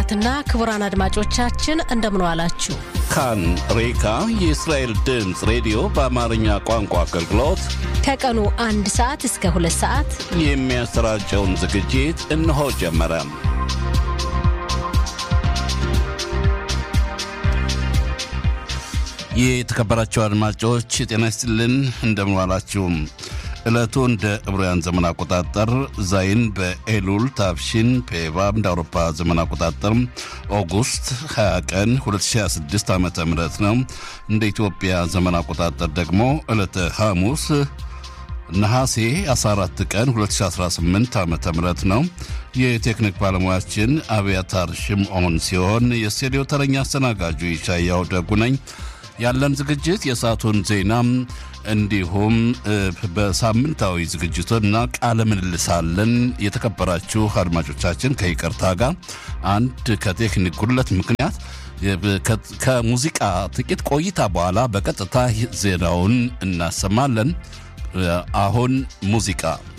ክቡራትና ክቡራን አድማጮቻችን እንደምን ዋላችሁ። ካን ሬካ የእስራኤል ድምፅ ሬዲዮ በአማርኛ ቋንቋ አገልግሎት ከቀኑ አንድ ሰዓት እስከ ሁለት ሰዓት የሚያሰራጨውን ዝግጅት እነሆ ጀመረ። የተከበራቸው አድማጮች ጤና ይስጥልን፣ እንደምን ዋላችሁ። ዕለቱ እንደ ዕብራውያን ዘመን አቆጣጠር ዛይን በኤሉል ታብሺን ፔቫ እንደ አውሮፓ ዘመን አቆጣጠር ኦጉስት 20 ቀን 2026 ዓ ም ነው። እንደ ኢትዮጵያ ዘመን አቆጣጠር ደግሞ ዕለተ ሐሙስ ነሐሴ 14 ቀን 2018 ዓ ም ነው። የቴክኒክ ባለሙያችን አብያታር ሽምዖን ሲሆን የስቱዲዮ ተረኛ አስተናጋጁ ይሻያው ደጉ ነኝ። ያለን ዝግጅት የሰዓቱን ዜና እንዲሁም በሳምንታዊ ዝግጅቶና ቃለ ምልልሳለን። የተከበራችሁ አድማጮቻችን ከይቅርታ ጋር አንድ ከቴክኒክ ጉድለት ምክንያት ከሙዚቃ ጥቂት ቆይታ በኋላ በቀጥታ ዜናውን እናሰማለን። አሁን ሙዚቃ